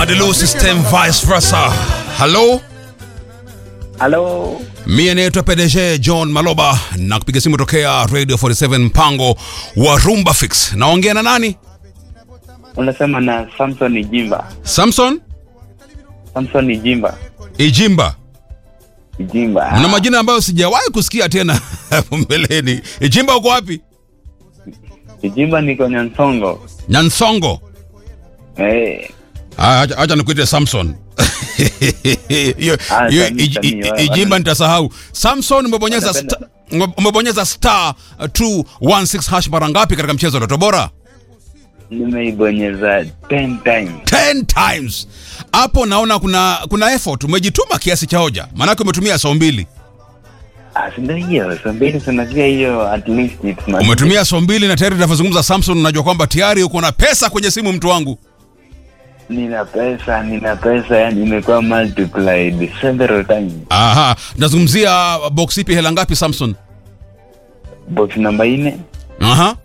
Madilu system vice versa. Hello? Halo, Mie naitwa PDG John Maloba na kupiga simu tokea Radio 47 mpango wa Rumba Fix. Naongea na nani? unasema na Samson Ijimba. Samson Samson Ijimba. Ijimba. Ijimba. Mna majina ambayo sijawahi kusikia tena hapo mbeleni. Ijimba uko wapi? Ijimba niko Nyansongo. Nyansongo. Eh, Ah, Acha acha nikuite Samson. Hiyo Ah, hiyo Sami, ij- Sami, ij- wa- Ijimba nitasahau. Samson umebonyeza Wanapenda- sta- umebonyeza star 216 hash mara ngapi katika mchezo wa Lotto Bora? nimeibonyeza 10 times. 10 times. Hapo naona kuna kuna effort, umejituma kiasi cha hoja. Maanake umetumia saa mbili. Ah, si ndio hiyo. So mbili tunasikia hiyo at least it's not. Umetumia saa mbili na tayari tunavyozungumza Samson, unajua kwamba tayari uko na pesa kwenye simu mtu wangu. Nina pesa, nina pesa yani imekuwa multiplied several times. Aha, nazungumzia box ipi hela ngapi Samson? Box namba 4 Aha.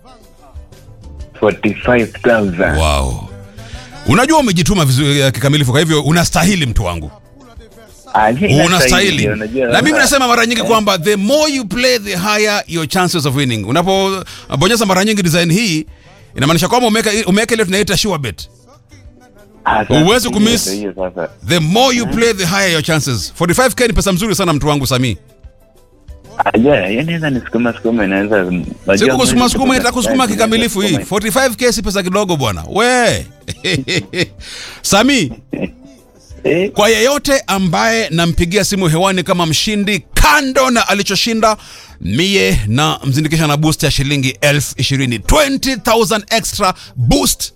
45,000. Wow. Unajua umejituma vizuri eh, kikamilifu, kwa hivyo unastahili mtu wangu, Ah, hii inastahili, unastahili. unajua. Na mimi nasema mara nyingi kwamba the more you play the higher your chances of winning. Unapobonyeza mara nyingi design hii inamaanisha kwamba umeweka umeweka ile tunaita sure bet. Ah, sasa huwezi hiyo kumiss. ndio hiyo sasa. The more you play the higher your chances. 45k ni pesa mzuri sana mtu wangu Sami. Ah, yeah, yani naweza nisukuma sukuma inaweza Siku kusukuma sukuma itakusukuma kikamilifu hii. 45k si pesa kidogo bwana. We. Sami, Eh, kwa yeyote ambaye nampigia simu hewani kama mshindi kando na alichoshinda mie na mzindikisha na boost ya shilingi elfu ishirini 20000 extra boost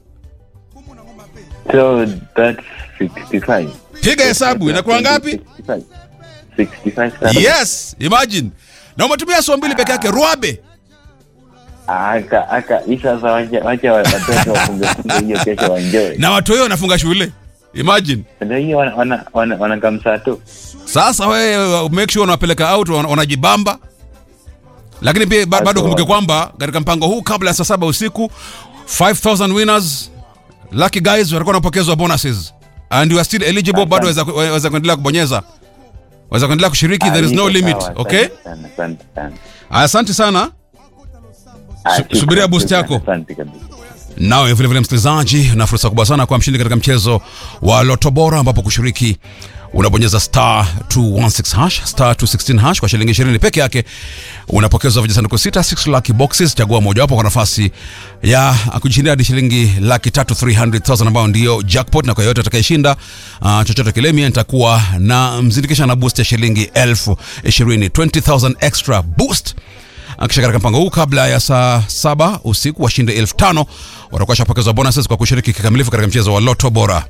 so that's 65. piga hesabu inakuwa ngapi 65. 65. yes imagine na umetumia saa mbili peke yake ruabe Aka aka hii sasa wacha wacha watoto wafunge funge hiyo kesho waenjoy. na watu wao wanafunga shule imagine Ndio hiyo wana wana wana, wana kamsa tu. sasa wewe make sure unawapeleka out wana- wanajibamba lakini pia ba- bado Aswa. kumbuke kwamba katika mpango huu kabla ya saa saba usiku 5000 winners lucky guys watakuwa wanapokezwa bonuses and you are still eligible bado waweza waweza kuendelea kubonyeza waweza kuendelea kushiriki there is no Ah, iko limit sawa, okay asante sana, Asante sana. asante sana Ah, Su- subiria shukran, boost shukran, yako. Asante kabisa. nawe vilevile msikilizaji na fursa kubwa sana kwa mshindi katika mchezo wa loto bora ambapo kushiriki unabonyeza star 216 hash star 216 hash kwa shilingi 20 peke yake unapokezwa vijisanduku sita 6 lucky boxes chagua mojawapo kwa nafasi ya kujishindia hadi shilingi laki tatu 300000 ambayo ndiyo jackpot na kwa yoyote atakayeshinda uh, chochote kile mie nitakuwa na mzindikisha na boost ya shilingi elfu ishirini 20000 extra boost kisha katika mpango huu kabla ya saa saba usiku washinde elfu tano watakuwa shapokezwa bonuses kwa kushiriki kikamilifu katika mchezo wa loto bora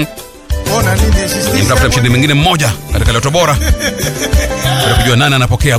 Ona nini sisi nimtafuta mshindi mwingine mmoja katika loto bora ili kujua nani anapokea